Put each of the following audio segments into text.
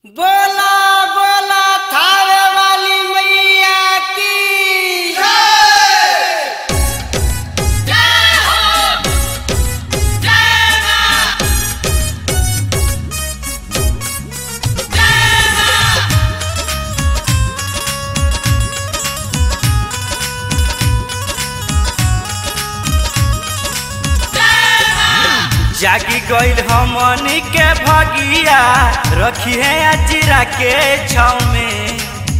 बोला बोला थावे वाली मैया की जागी गईल हमनी के भगिया रखी है अजीरा के छाव में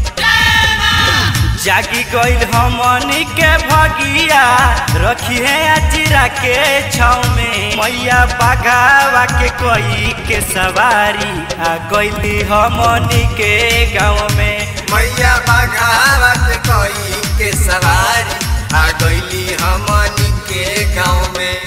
जागी गईल हमनी के भगिया रखी है अजीरा के छाव में मैया बगावा के कोई के सवारी आ गईली हमनी के गाँव में मैया बघावत कोई के सवारी आ गईली हमनी के गाँव में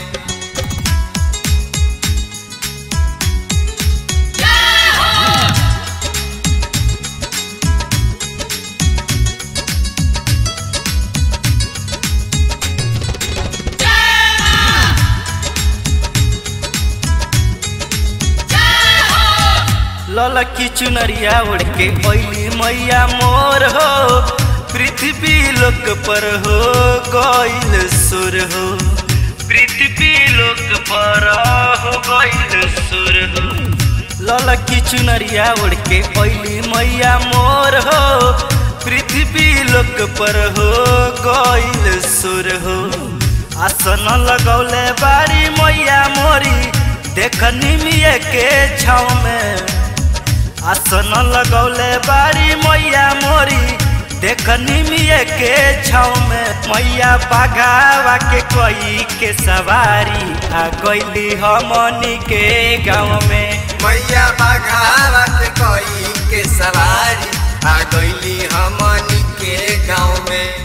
ललकी चुनरिया उड़ के ओइली मैया मोर हो पृथ्वी लोक पर हो गईल सुर हो पृथ्वी लोक पर हो गईल सुर हो ललकी चुनरिया उड़ के ओइली मैया मोर हो पृथ्वी लोक पर हो गईल सुर हो आसन लगौले बारी मैया मोरी देख निमिये के छाव में आसन लगौले बारी मैया मोरी देख निमिये के छाव में मैया बगावा के कोई के सवारी आ गईली हमनी के गाँव में मैया बघावत कोई के सवारी आ गईली हमनी के गाँव में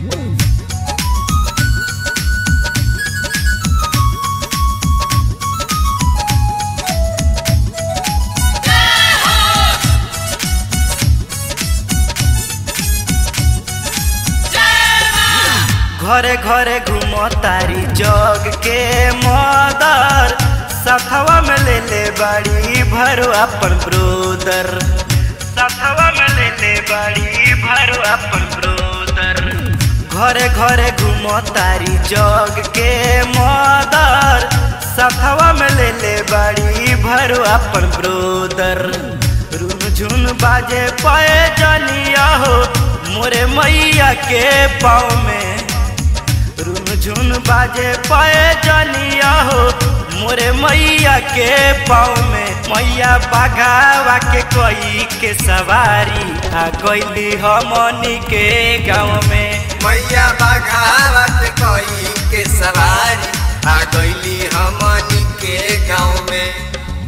घरे घरे घूमो तारी जग के मदर सखवा में ले ले बाड़ी भरो अपन ब्रोदर सखवा में ले ले बाड़ी भरो अपन ब्रोदर घरे घरे घूमो तारी जग के मदर सखवा में ले ले बाड़ी भरो अपन ब्रोदर रुझुन बाजे पाए जनिया हो मोरे मैया के पाँव में रुझुन बाजे पाए जनिया हो मोरे मैया के पाँव में मैया बघावा के कोई के सवारी आ गईली हमनी के गाँव में मैया बघावत कोई के सवारी आ गईली हमनी के गाँव में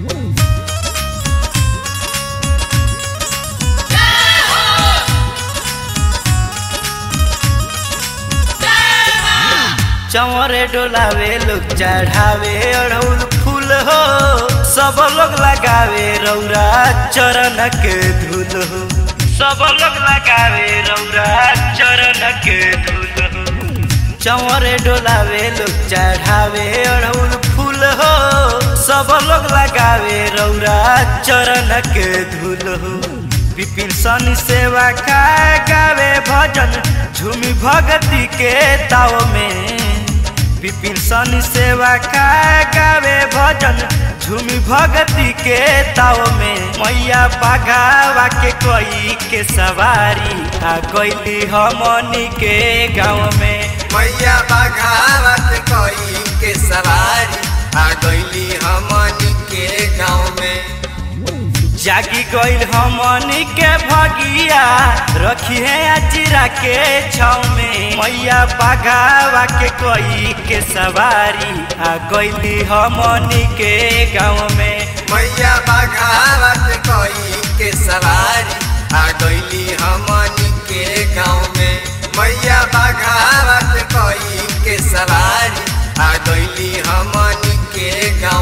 चंवरे डोलावे लोग चढ़ावे अड़हुल फूल हो सब लोग लगावे रौरा चरण के धूल हो सब लोग लगावे रौरा चरण के धूल हो चंवरे डोलावे लोग चढ़ावे अड़हुल फूल हो सब लोग लगावे रौरा चरण के धूल हो विपिन सन सेवा का गावे भजन झूमी भगती के ताव में विपिन सन सेवा का गावे भजन झूमी भगती के ताव में मैया बगावा के कोई के सवारी आ गईली हमनी के गाँव में मैया बघावत कोई के सवारी आ गईली हमनी के गाँव में जागी गईल हमनी के भगिया रखी है अजीरा के छाव में मैया बगावा के कोई के सवारी आ गईली हमनी के गाँव में मैया बघावत कोई के सवारी आ गईली हमनी के गाँव में मैया बघावत कोई के सवारी आ गईली हमनी के गाँव